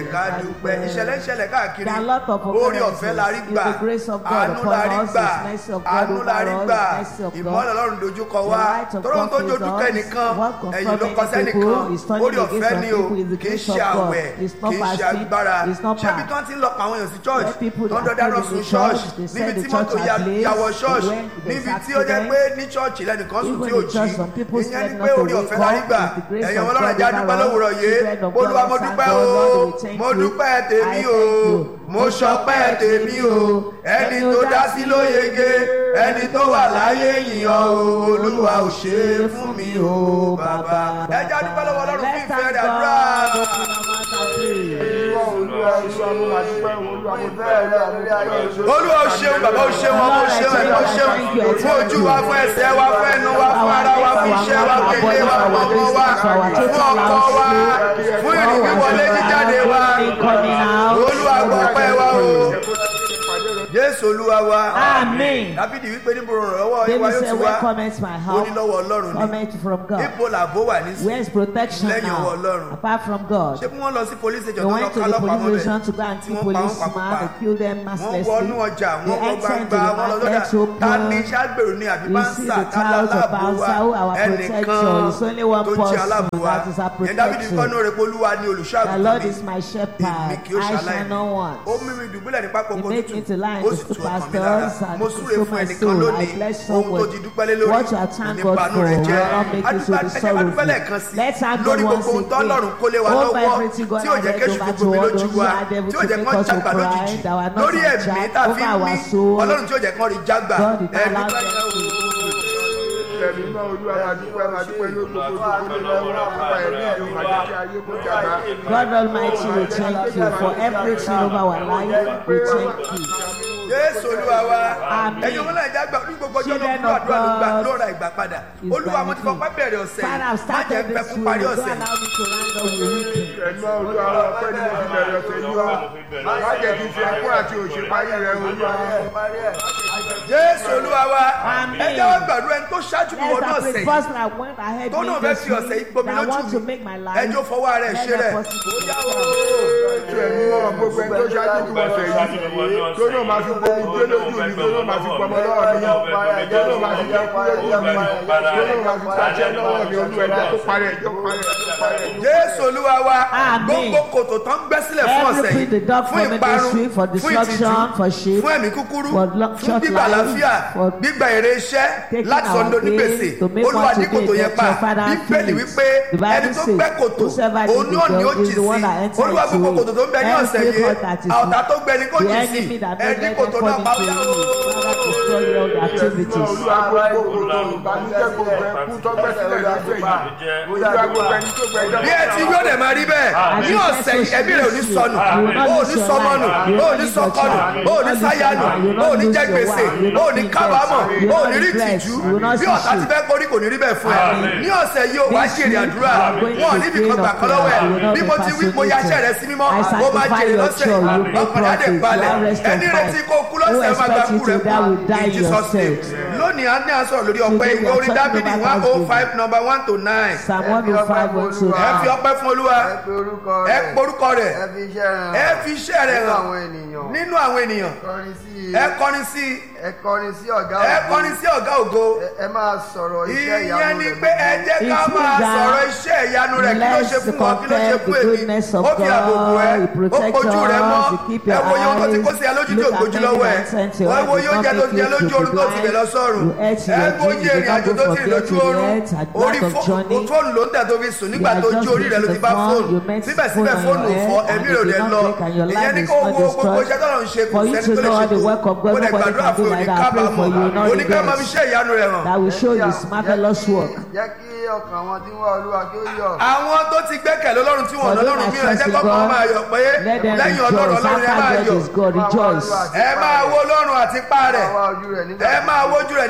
ká dúpẹ́ ìṣẹ̀lẹ̀ ìṣẹ̀lẹ̀ káàkiri There are a lot of orí occurrences. ọ̀fẹ́ la rí It's gbà the grace of God àánú upon la rí us, gbà His mercy of God àánú la over rí us, gbà mercy of God. ìmọ́lẹ̀ ọlọ́run dojúkọ The wá light of tọ́lọ́run tó God dojúkọ is us. ẹnìkan What ẹ̀yìn ló confronting kọ sẹ́nìkan people is turning orí ọ̀fẹ́ against ni some o people is the kì í grace ṣe of God. àwẹ̀ It's not kì í ṣe fasting, agbára it's not ṣébi power. tí wọ́n ti ń lọ pa àwọn èèyàn sí church Where people tó ń that dọdá come rọ into sùn church, church they say níbi the tí church mọ́tò are ya blazed, yàwọ̀ church when there's níbi tí ó jẹ́ accident. pé ní church lẹ́nìkan sùn Even tí ò in jí church, some people ìyẹn slept ni not pé to orí wake ọ̀fẹ́ la rí up. gbà It's the grace ẹ̀yàn of ọlọ́run God ẹja over dúpẹ́ us. lówùrọ̀ yé Children of olúwa God, mo let's dúpẹ́ thank o God, Lord, we thank mo you. dúpẹ́ tèmi I o thank you. mo ṣọpẹ́ tèmi o ẹni tó dá sí ló yege ẹni tó wà láyé yìnyín o olúwa ò ṣe é fún mi o bàbá. ẹja dúpẹ́ lọ́wọ́ ọlọ́run fún Let's ìfẹ́ thank rẹ̀ àdúrà. God. Open our mouth and pray. olúwa iṣẹ́ ọmọ máa dúpẹ́ olúwa mo bẹ́ẹ̀ rẹ̀ lórí ayé ìṣòro. olúwa ò ṣeun bàbá ò ṣeun ọmọ ò ṣeun ẹ̀mí ò ṣeun fún ojú wa fún ẹsẹ̀ wa fún ẹnu wa fún ara wa fún iṣẹ́ wa fún ilé wa fún ọmọ wa fún ọkọ wa fún ìrìn wíwọlé jíjáde wa Coming out. olúwa gbọ́ pẹ́ wa o jésù olúwa wa Amen. dábìdì wípé níbo ìrànlọ́wọ́ David ìwà yóò said, ti Where wá comments my ó ní help? lọ́wọ́ ọlọ́run ni Comment from God. ipò làbó wà ní Where is protection Lẹ́yìn ọwọ́ now? Ọlọ́run. Apart from God. ṣé bí wọ́n lọ sí police They station tó lọ went to ká the lọ́pàá police mọ́ station bẹ̀ to go and tí kill wọ́n pa wọ́n policeman. pakópa They killed them wọ́n mercilessly. wọnú ọjà They wọ́n wọ entered gbangba into the wọ́n lọ sọ́jà market to ta ni open. ṣàgbèrò ni àbí We bá ń see sà the ká clouds of láàbò wa Bausa, who our protector. It's only one tó jẹ́ person aláàbò wa that is our yẹn dábìdì protector. kọ́nù rẹ̀ pé olúwa ni olùṣọ́ The Lord àgùntàn is my mi shepherd. èmi kì í I shall ṣaláìní not want. ó mímí dùbúlẹ̀ ní pápá He oko make me tútù to lie in ó the sì tu super ọkàn mi lára pastors and mo to súre sow fún my ẹnìkan soul. I lónìí bless ohun tó someone. ti dúpẹ́ lé lórí What you are thank God nípanú for rẹ̀ jẹ́ will not make you to adúpẹ́ be ẹ̀jẹ̀ bá dúpẹ́ lẹ́ẹ̀kan sorrowful. sí Let's thank lórí God once gbogbo ohun tọ́lọ́run kó lé wa again. lọ́wọ́ Over everything God tí ò jẹ́ has kéṣù over gbogbo mi to all lójú those who wa are able tí ò to jẹ́ make kán us to jàgbá lójijì cry, that were not lórí in ẹ̀mí charge, tàbí over our mí soul. ọlọ́run tí ò jẹ́ kán rí jágbà God did not allow ẹ̀dúpẹ́ them ẹ̀mí náà olúwa máa dúpẹ́ máa dúpẹ́ lórí gbogbo ìdókòwò lọ́wọ́ àpapọ̀ ẹ̀mí ẹ̀rọ máa jẹ́ kí ayé kó jàmbá. God Almighty, we thank you for everything over our life. We thank you. jésù olúwa wa Àmín. ẹ̀yin ọmọ náà ìjà gbà ní gbogbo ọjọ́ ló Children kúrò of àdúrà ló gbà God ló ra ìgbà padà is olúwa mo ti thank fọpá you. bẹ̀rẹ̀ ọ̀sẹ̀ Father, yìí I've má jẹ́ started pẹ́ this fún week. parí Don't ọ̀sẹ̀ allow me to round up the weekend. ẹ̀mí olúwa ọpẹ́ ni mo fi bẹ̀rẹ̀ ọ̀sẹ̀ yìí wá má jẹ́ kí n fi ẹkún àti òṣè parí rẹ̀ olúwa. jésù olúwa wa Àmín. ẹ jẹ́ wá gbàdúrà ẹni tó ṣáájú mi Yes, wọnú I ọ̀sẹ̀ pray yìí first I went ahead tó me náà fẹ́ this fi ọ̀sẹ̀ yìí week gbomi that I want to lójú make my mi life ẹjọ́ fọwọ́ ara ẹ̀ ṣe better rẹ̀ possible. ó yá o. ètò ẹ̀mí náà gbogbo ẹni tó ṣáájú mi ọ̀sẹ̀ yìí tó náà máa fi gbomi gbé lójú mi tó náà máa fi gbọmọ lọ́wọ́ mi tó náà máa fi jẹ́ kú lójú mi tó náà máa fi pàṣẹ lọ́wọ́ mi olú ẹjọ́ tó parí ẹjọ́ parí ẹjọ́ parí ẹjọ́. jésù olúwa wa Àmín. gbogbo kòtò tán gbẹ́ sílẹ̀ fún ọ̀sẹ̀ Every pit the dog yìí for fún ìparun ministry, for fún destruction, ìtìjú for shame, fún ẹ̀mí kúkúrú for lo- fún short gbígbà life, àlàáfíà for gbígbà èrè iṣẹ́ taking láti our sọ̀ndọ̀ ní gain, gbèsè to make olúwa one ní to kòtò be yẹn a pa better father bíbélì to wípé The Bible ẹni tó says, gbẹ́ kòtò whosoever òun dig náà the ni ó dog is jì the one that sí enters olúwa gbogbo into it. kòtò tó ń bẹ ní ọ̀sẹ̀ Every yìí hurt that is àwòtá tó gbẹ ni kò the jì sí enemy that ẹni made them kòtò náà fall pa into ó yá it. Father, destroy all the ẹ̀mí náà activities. olúwa gbogbo kòtò ìbànújẹ́ gbogbo ẹkú tó gbẹ́ sílẹ̀ lọ́sẹ̀ yìí olúwa gbogbo ẹni tó gbẹ́ ẹjọ́ bí ẹ ti yóò dẹ̀ máa rí bẹ́ẹ̀ ní ọ̀sẹ̀ yìí ẹbí rẹ̀ ò ní sọnù ó ò ní sọmọnù ó ò ní sọkọnù ó ò ní sáyánù ó ò ní jẹ gbèsè ó ò ní kábàámọ̀ ó ò ní rí tìjú bí ọ̀tá ti fẹ́ korí kò ní rí bẹ́ẹ̀ fún ẹ ní ọ̀sẹ̀ yìí ó wá jèrè àdúrà wọn ò níbi kan gbà kan lọ́wọ́ ẹ bí mo ti wí mo ya iṣẹ́ rẹ sí mímọ́ ó máa jèrè lọ́sẹ̀ ọkàn jáde balẹ̀ ẹni retí kó kú lọ́sẹ̀ máa gba kú rẹ kú in Jesus name lónìí a ní àsọ̀rọ̀ lórí ọpẹ́ ìwé orin dábìdì one oh five number one to nine Psalm 105, 1 to ẹ fi 9. ọpẹ́ fún olúwa ẹ pe orúkọ ẹ rẹ̀ porúkọ rẹ̀ ẹ fi iṣẹ́ rẹ̀ hàn ẹ fi iṣẹ́ rẹ̀ nínú hàn àwọn ènìyàn nínú àwọn ènìyàn kọrin sí i ẹ kọrin sí i ẹ kọrin sí ọ̀gá ẹ ògo. kọrin sí ọ̀gá ògo Ẹ- ẹ máa sọ̀rọ̀ iṣẹ́ ìyẹn ìyanu ni rẹ̀ pé ẹ jẹ́ ká It máa means that sọ̀rọ̀ iṣẹ́ ìyanu rẹ̀ kí ló ṣe let's fún wọn kí ló ṣe compare fún the èmi goodness of ó fi àbòbò ẹ God, He ó protects kojú rẹ mọ́ us, He keep ẹ your wo yóò tó ti eyes, kó sí ẹ lójú tí ò look at kojú many lọ́wọ́ ẹ nonsense, your wọ́n wo eyes yóò not jẹ́ tó ti jẹ make you lójú oorun tó ti blind. lẹ̀ lọ sọ́run You ate ẹ your wo drink, jẹ you ìrìn àjò don't tó go ti for lójú get to oorun yet, at orí lack of fó- journey. fóònù ló ń tẹ̀ tó fi sùn nígbà You tó are jí just orí rẹ ló ti using bá the phone, fóònù you met síbẹ̀síbẹ̀ phone on fóònù your fọ́ head, ẹ̀mí and rẹ̀ ò you dẹ̀ did lọ not break and your ìyẹn life ní is kó not wo gbogbo destroyed. iṣẹ́ tọ́lọ̀ ń ṣe kò For you sẹ́ni to tó lè know ṣe all the tó work of God, mo dẹ̀ nobody gbàdúrà can do fún like òní that. I pray for you, kábàámọ̀ not òní ká máa fi regrets. iṣẹ́ ìyanu rẹ̀ hàn That will show you His marvelous work. jẹ́ kí ọkàn àwọn tí ń wá olúwa kí ó yọ̀ àwọn tó ti gbẹ́kẹ̀lé ọlọ́run tí wọ́n For ọlọ́run those mi that ẹ jẹ́ trust in kọ́kọ́ God, máa yọ̀ pé Let them lẹ́yìn ọlọ́run rejoice. ọlọ́run ẹ máa After God yọ̀ is God, rejoice. ẹ máa wo ọlọ́run àti ipá rẹ̀ máa wá ojú rẹ̀ nígbà ẹ máa wojú rẹ̀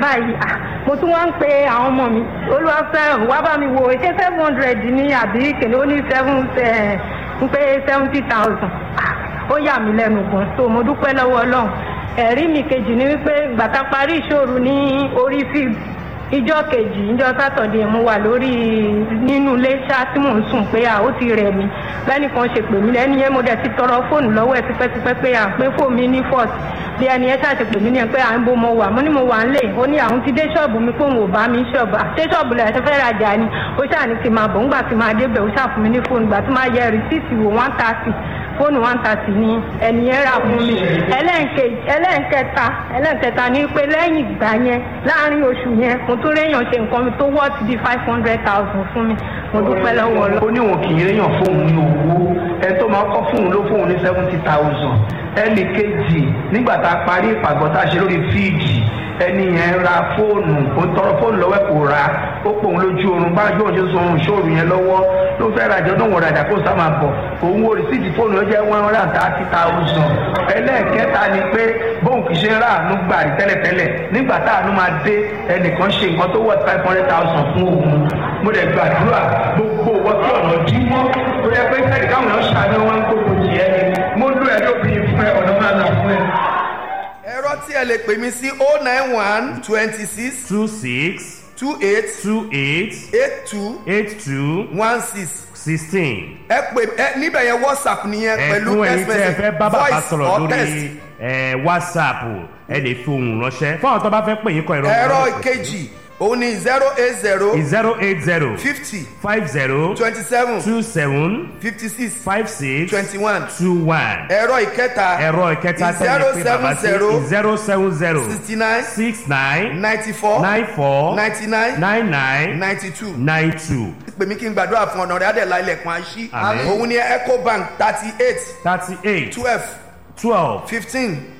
báyìí ah, mo tún wá ń pe àwọn ọmọ mi olúwafẹ́ràn wá bá mi wo ṣé seven hundred ní àbí kèlè ó ní seven ń pé seventy thousand ó yà mí lẹ́nu gan so mo dúpẹ́ lọ́wọ́ ọlọ́run ẹ̀rí mi kejì ni wípé gbàtà parí ìṣòro ní orí field ìjọ kejì ìjọ sátọ̀dẹ̀ mo wà lórí nínú ilé ṣá tí mò ń sùn pé à ó ti rẹ̀ mí lẹ́nìkan ṣe pè mí lẹ́ni yẹn mo dẹ̀ ti tọrọ fóònù lọ́wọ́ ẹ̀ tipẹ́tipẹ́ pé à pé fóònù mi ní fọ́ọ̀tì bí ẹni ẹ ṣáà ti pè mí ní ẹ pé à ń bo mo wà mo ní mo wà ń lè ó ní àwọn ti dé ṣọ́ọ̀bù mi pé òun ò bá mi ṣọ́ọ̀bù àṣẹ ṣọ́ọ̀bù lẹ̀ ṣe fẹ́ rajà ni ó ṣáà ní kí n máa bọ̀ ńgbà tí máa débẹ̀ ó ṣáà fún mi ní fóònù gbà tí máa yẹ rìsíìtì wò one thirty fóònù one thirty ni ẹni yẹn rà fún mi ẹlẹ́ǹkejì ẹlẹ́ǹkẹta ẹlẹ́ǹkẹta ni pé lẹ́yìn ìgbà yẹn láàrin oṣù yẹn mo tún réyàn ṣe nǹkan mi tó wọ́ọ̀tì bíi five hundred thousand fún mi mo dúpẹ́ lọ́wọ́ lọ. ó ní òun kì í réyàn fóun ní owó ẹni tó máa kọ́ fóun ló fóun ní seventy thousand ẹnì kejì nígbà tá a parí ìpàgọ́ tá a ṣe lórí fíìdì ẹni yẹn ra fóònù ó tọrọ fóònù lọ́wọ́ ẹ̀ kò ra ó pòun lójú oorun bá yóò ṣe sun ìṣòro yẹn lọ́wọ́ ló fẹ́ rajà náà wọ́n rajà kó sá máa bọ̀ òun wo rìsíìtì fóònù ó jẹ́ one hundred and thirty thousand ẹlẹ́ẹ̀kẹta ni pé bóun kì í ṣe ń ráàánú gbà rí tẹ́lẹ̀tẹ́lẹ̀ nígbà táàánú máa dé ẹnìkan ṣe nǹkan tó wọ̀ five hundred thousand fún òun mo lè gbàdúrà gbogbo owó tí ọ̀nà dí mọ́ tó yẹ pé sẹ́ẹ̀dì káwọn èèyàn ṣàánú wọn ń gbogbo jì ẹ́ ni mo lù ẹ́ lóbìnrin fún ẹ ọ̀nà máa nà fún ẹ. ẹ̀rọ tí ẹ lè pè mí sí o nine one twenty six two six two eight two eight eight two eight two one six sixteen. ẹ pè ẹ níbẹ̀ yẹn whatsapp nìyẹn pẹ̀lú ẹ̀fún ẹ̀yin text tí ẹ fẹ́ bá message bàbá voice sọ̀rọ̀ or text. lórí ẹ̀, whatsapp ẹ lè fi ohùn ránṣẹ́ fún àwọn tó bá fẹ́ pè yín kọ ìrọ̀ ẹ̀rọ ìkejì òun ni zero eight zero zero eight zero fifty five zero twenty seven two seven fifty six five six twenty one two one. ẹ̀rọ ìkẹta ẹ̀rọ ìkẹta zero tẹ́lẹ̀ pé bàbá sí seven zero seven zero sixty nine six nine ninety four nine four ninety nine nine nine ninety two nine two pè mí kí n gbàdúrà fún ọ̀nà rẹ̀ adẹ̀lá ilẹ̀kùn àṣì Àmín. òun ni ecobank thirty eight thirty eight twelve twelve fifteen